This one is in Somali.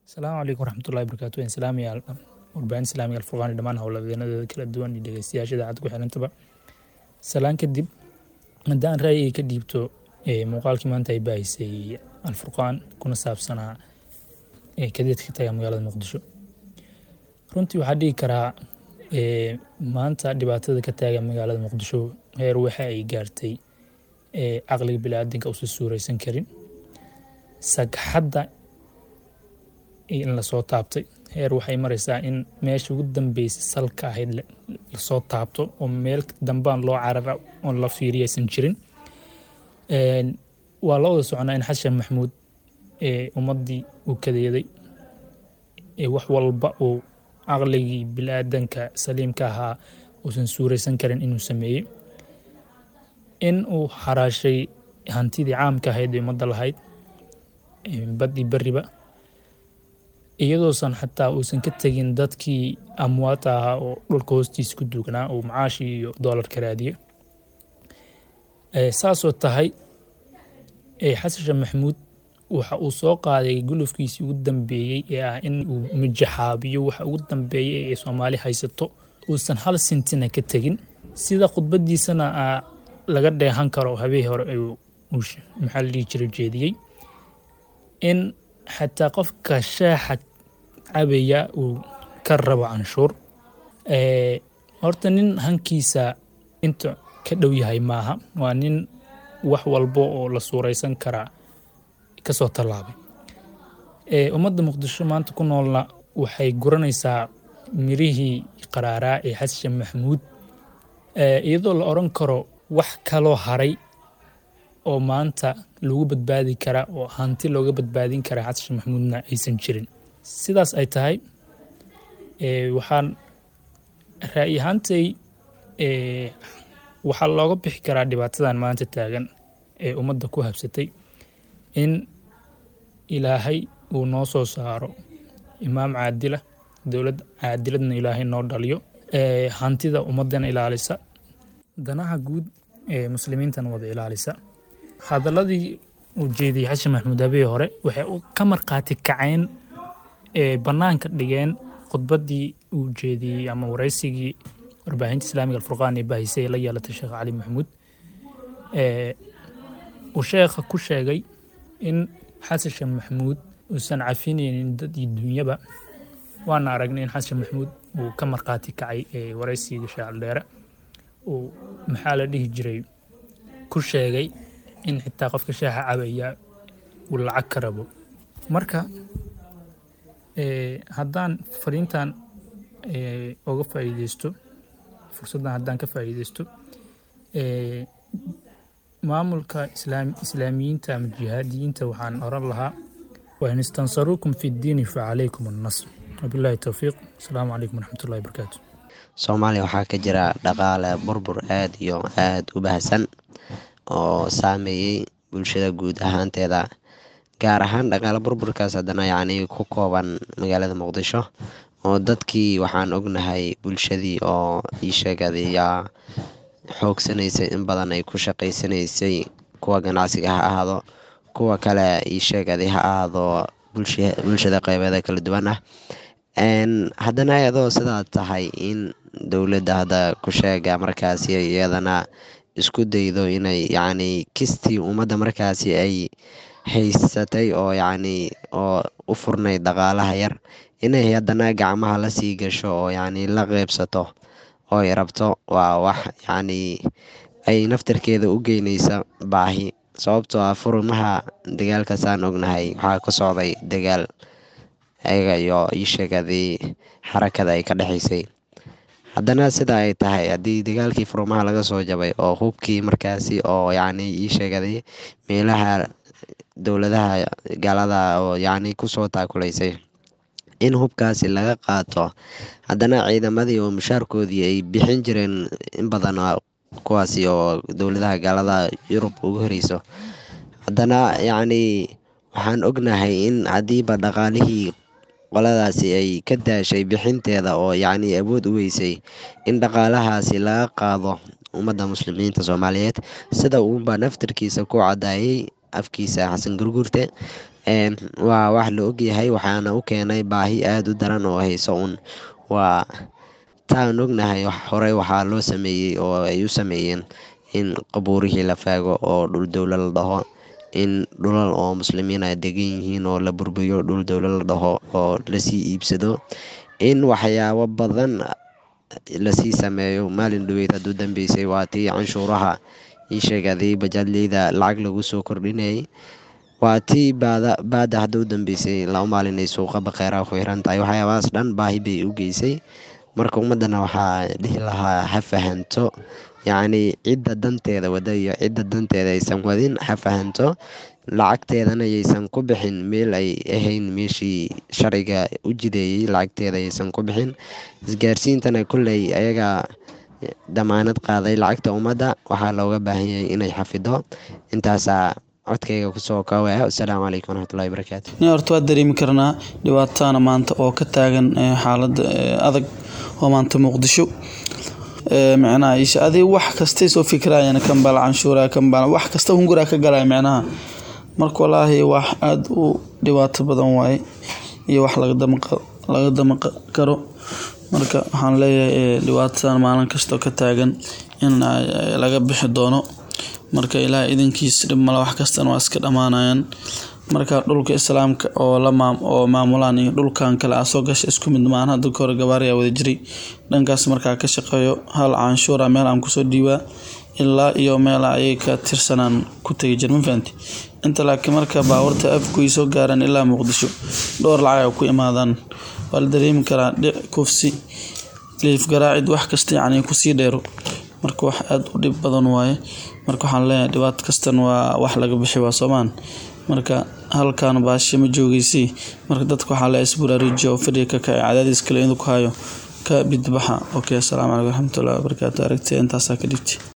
asalaamu calaykum waraxmatullahi wabarakaatu waan salaamayaa warbaahin islaamiga alfurqaan iyo dhammaan howlwadeenadeeda kala duwan iyo dhegeystayaasha idaacadda ku xirantaba salaan kadib haddaan ra'yiga ka dhiibto muuqaalkii maanta ay baahisay alfurqaan kuna saabsanaa kadeedka ka taga magaalada muqdisho runtii waxaa dhihi karaa maanta dhibaatada ka taaga magaalada muqdisho heer waxa ay gaartay caqliga biniaadanka uusan suuraysan karin sagxadda in lasoo taabtay heer waxay maraysaa in meesha ugu dambeysay salka ahayd lasoo taabto oo meel dambaan loo carara oon la fiiriya aysan jirin waa la wada soconaa in xasan maxmuud ummaddii uu kadeeday wax walba uu caqligii biniaadanka saliimka ahaa uusan suuraysan karin inuu sameeyey in uu xaraashay hantidii caamka ahayd ee ummadda lahayd baddii beriba iyadoosan xataa uusan ka tegin dadkii amwaata ahaa oo dhulka hoostiisa ku duugnaa uu macaashii iyo doolarka raadiye saasoo tahay xasan sheekh maxamuud waxa uu soo qaaday gulufkiisii ugu dambeeyey ee ah in uu mijaxaabiyo waxa ugu dambeeyey ee soomaali haysato uusan hal sintina ka tegin sida khudbadiisana laga dheehan karo habeen hore maxaa la dhihi jira jeediyey in xataa qofka shaaxa cabaya uu ka rabo canshuur horta nin hankiisa inta ka dhow yahay maaha waa nin wax walbo oo la suuraysan karaa kasoo tallaabay ummadda muqdisho maanta ku noolna waxay guranaysaa mirihii qaraaraa ee xasan maxamuud iyadoo la odran karo wax kaloo haray oo maanta lagu badbaadi kara oo hanti looga badbaadin kara xasan maxamuudna aysan jirin sidaas ay tahay waxaan ra'yi ahaantay waxaa looga bixi karaa dhibaatadan maanta taagan ee ummadda ku habsatay in ilaahay uu noo soo saaro imaam caadila dowlad caadiladna ilaahay noo dhaliyo hantida ummaddana ilaalisa danaha guud ee muslimiintana wada ilaalisa hadaladii uu jeediyey xasan maxamuud habee hore waxay ka markhaati kaceen bannaanka dhigeen khudbaddii uu jeediyey ama waraysigii warbaahinta islaamiga alfurqaan ee bahisay ee la yeelatay sheekh cali maxamuud uu sheekha ku sheegay in xasan sheekh maxamuud uusan cafinaynin dad iyo dunyaba waana aragnay in xasan maxamuud uu ka markhaati kacay waraysiga sheecaldheere uu maxaa la dhihi jiray ku sheegay in xitaa qofka shaaxa cabaya uu lacag ka rabo marka haddaan fariintan oga faa'iideysto fursaddan haddaan ka faa'iideysto maamulka islaamiyiinta ama jihaadiyiinta waxaan oran lahaa wain istansaruukum fi ddiini facalaykum annasr wabillahi towfiiq asalaamu calaykum waraxmatullahi wabarakaatu soomaaliya waxaa ka jira dhaqaale burbur aad iyo aad u baahsan oo saameeyey bulshada guud ahaanteeda gaar ahaan dhaqaale burburkaas haddana yacni ku kooban magaalada muqdisho oo dadkii waxaan ognahay bulshadii oo ii sheegadayaa xoogsanaysay in badan ay ku shaqaysanaysay kuwa ganacsiga ha ahaado kuwa kale ii sheegaday ha ahaado bulshada qeybeeda kala duwan ah haddana iyadoo sidaa tahay in dowladda hadda ku sheega markaasi iyadana isku daydo inay yacni kistii ummadda markaasi ay haysatay oo yacni oo u furnayd dhaqaalaha yar inay haddana gacmaha la sii gasho oo yacni la qeybsato oo ay rabto waa wax yacni ay naftarkeeda u geynaysa baahi sababtoo ah furimaha dagaalkaasaan ognahay waxaa ka socday dagaal ayaga iyo ii sheegadii xarakada ay ka dhexaysay haddana sida ay tahay haddii dagaalkii furmaha laga soo jabay oo hubkii markaasi oo yacni ii sheegaday meelaha dowladaha gaalada oo yacni kusoo taakulaysay in hubkaasi laga qaato haddana ciidamadii oo mushaarkoodii ay bixin jireen in badan kuwaasi oo dowladaha gaalada yurub ugu horeyso haddana yacni waxaan ognahay in haddiiba dhaqaalihii qoladaasi ay ka daashay bixinteeda oo yacni awood u weysay in dhaqaalahaasi laga qaado ummadda muslimiinta soomaaliyeed sida uunba naftarkiisa ku caddaayay afkiisa xasan gurgurte waa wax la ogyahay waxaana u keenay baahi aada u daran oo hayso un waa taan ognahay horey waxaa loo sameeyey oo ay u sameeyeen in qabuurihii la faago oo dhul dowla la dhaho in dhulal oo muslimiin ay degan yihiin oo la burburiyo dhul dowla la dhaho oo lasii iibsado in waxyaabo badan lasii sameeyo maalin dhaweyd hadduu dambeysay waa tii canshuuraha ii sheegaday bajaadleyda lacag lagu soo kordhinayay waa tii baada baada hadduu dambeysay laba maalin ay suuqa baqeeraha ku xiran tahay waxyaabahaas dhan baahi bay u geysay marka ummaddana waxaa dhihi lahaa ha fahanto yacnii cidda danteeda wada iyo cidda danteeda aysan wadin ha fahanto lacagteedana yaysan ku bixin meel ay ahayn meeshii sharciga u jideeyey lacagteeda yaysan ku bixin isgaarsiintana kolley ayagaa damaanad qaaday lacagta ummadda waxaa looga baahan yahay inay xafido intaasaa codkayga kusoo koobaya wasalaamu calaykum waraxmatullahi barakaatu ni horta waa dareemi karnaa dhibaatana maanta oo ka taagan xaalada adag oo maanta muqdisho micnaha isha adig wax kastay soo fikirayaan kanbal canshuura kanbal wax kasta hunguraa ka galaya micnaha marka walaahi wax aada u dhibaato badan waaye iyo wax laga dama karo marka waxaan leeyahay dhibaatadan maalin kastoo ka taagan in laga bixi doono marka ilaah idinkiis dhib male wax kastana waa iska dhammaanayaan marka dhulka islaamka oo la oo maamulaan iyo dhulkan kale aa soo gasha isku mid maahan hadda kahore gabaariyaa wada jiray dhankaas markaa ka shaqeeyo hal canshuura meel aan kusoo dhiibaa ilaa iyo meel ayay ka tirsanaan ku tegi jir ma fahanti inta laakiin marka baawarta afgoy soo gaaraan ilaa muqdisho dhowr lacag ay ku imaadaan waa la dareemi karaa dhic kufsi liif garaacid wax kasta yacni kusii dheero marka wax aada u dhib badan waaye marka waxaan leeyahay dhibaato kastan waa wax laga bixi waa soomaan marka halkan baashe ma joogeysi marka dadka waxaa leeyahay isburaarujiya oo fadhiga ka kacay cadaadiis kale inuu ku hayo ka bidbaxa okay asalaamu calaykum waraxmatullahi wabarakaatu aragtida intaasaa ka dhigtay